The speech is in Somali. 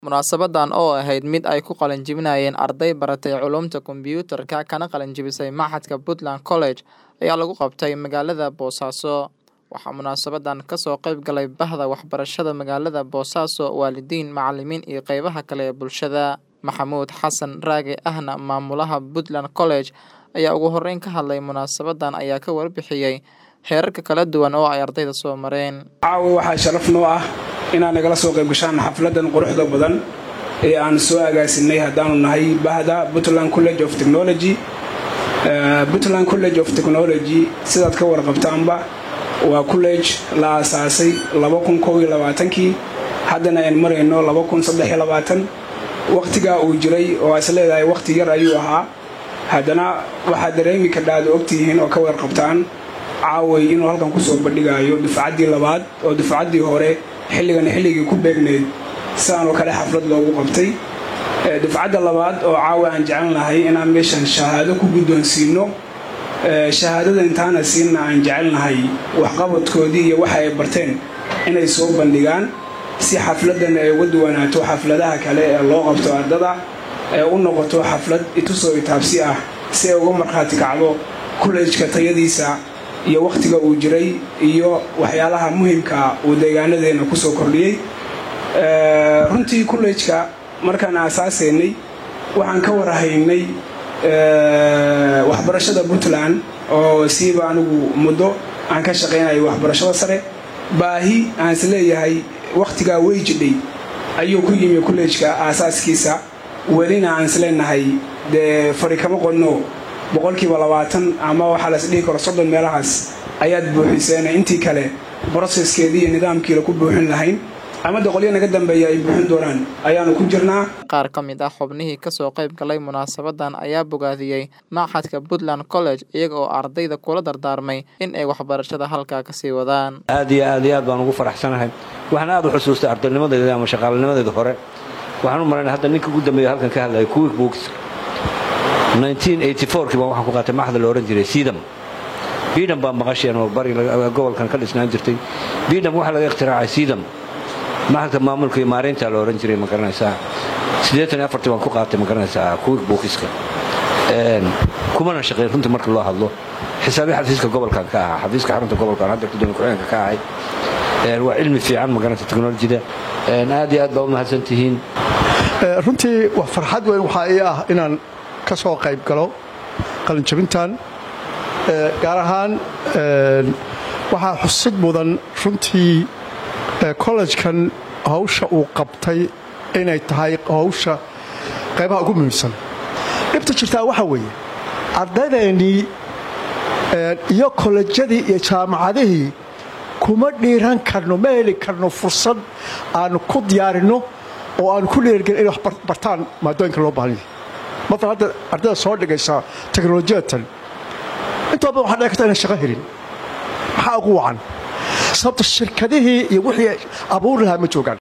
Munaasabadan oo ahayd mid ay ku qalin jebinayeen arday baratay culuumta kombiyuutarka kana qalin jebisay Machadka Puntland College ayaa lagu qabtay magaalada Boosaaso. Waxaa munaasabadan ka soo qayb galay bahda waxbarashada magaalada Boosaaso, waalidiin, macalimiin iyo qaybaha kale ee bulshada. Maxamuud Xasan Raage ahna maamulaha Puntland College ayaa ugu horeyn ka hadlay munaasabadan ayaa ka warbixiyay heerarka kala duwan oo ay ardayda soo mareen. caawa waxaa sharaf noo ah inaad nagala soo qayb gashaan xafladan quruxda badan ee aan soo agaasinay haddaanu nahay bahda puntland college of technology puntland college of technology sidaad ka warqabtaanba waa college la aasaasay kii haddana aan marayno wakhtigaa uu jiray oo is leedahay wakhti yar ayuu ahaa haddana waxaad dareemi kadhaad ogtihiin oo ka warqabtaan caaway inuu halkan kusoo bandhigayo dufcaddii labaad oo dufcaddii hore xilligan xilligii ku beegneyd sidaanoo kale xaflad loogu qabtay dufcadda labaad oo caawa aan jecelnahay inaan meeshan shahaado ku guddoonsiino shahaadada intaana siinna aan jecelnahay waxqabadkoodii iyo waxa ay barteen inay soo bandhigaan si xafladan ay uga duwanaato xafladaha kale ee loo qabto ardada ee u noqoto xaflad itusoo itaabsi ah si ay uga markhaati kacdo kullejka tayadiisa iyo wakhtiga uu jiray iyo waxyaalaha muhimka uu deegaanadeenna kusoo kordhiyey runtii kullejka markaan aasaasaynay waxaan ka warhaynay waxbarashada puntland oo siiba anigu muddo aan ka shaqaynayo waxbarashada sare baahi aan is leeyahay wakhtigaa wey jidhay ayuu ku yimi kullejka aasaaskiisa welina aan is leenahay dee fari kama qodno boqolkiiba labaatan ama waxaa las dhihi karo soddon meelahaas ayaad buuxiseen intii kale broseskeedii iyo nidaamkiila ku buuxin lahayn ama doqolyo naga dambeeya ay buuxin doonaan ayaanu ku jirnaa qaar ka mid ah xubnihii kasoo qayb galay munaasabadan ayaa bogaadiyey Machadka Puntland College iyaga oo ardayda kula dardaarmay in ay waxbarashada halkaa kasii wadaan aad iyo aad iyo aad baan ugu faraxsanahay waxaan aad u xusuustay ardaynimadeeda ama shaqaalinimadeeda hore waxaan u malaynay hadda ninka ugu dambeeya halkan ka hadlaya quick books 1984kii baan waxaan ku qaatay maxda la odhan jiray siidam biidham baa maqasheen oo bari gobolkan ka dhisnaan jirtay biidham waxaa laga ikhtiraacay siidam maxadka maamulka iyo maareynta la odhan jiray ma garanaysaa siddeetan iyo afartii baan ku qaatay ma garanaysaa quick bookiska kumana shaqeyn runtii marka loo hadlo xisaabii xafiiska gobolkan ka ahaa xafiiska xarunta gobolkan hadda gudoomiye ku-xigeenka ka ahay waa cilmi fiican ma garanaysa teknolojida aad iyo aad baa u mahadsan tihiin runtii waa farxad weyn waxaa ii ah inaan ka soo qayb galo qalinjabintan gaar ahaan waxaa xusid mudan runtii kollejkan hawsha uu qabtay inay tahay hawsha qaybaha ugu muhiimsan dhibta jirtaa waxaa weeye ardaydeenii iyo kollejyadii iyo jaamacadihii kuma dhiiran karno ma heli karno fursad aanu ku diyaarinno oo aanu ku dhiirgelin inay wax bartaan maadooyinka loo baahan yahay maala hadda ardayda soo dhigaysa teknolojiyatan intoo badan waxaa dhici karta inay shaqo helin maxaa ugu wacan sababta shirkadihii iyo wixii abuuri lahaa ma joogaan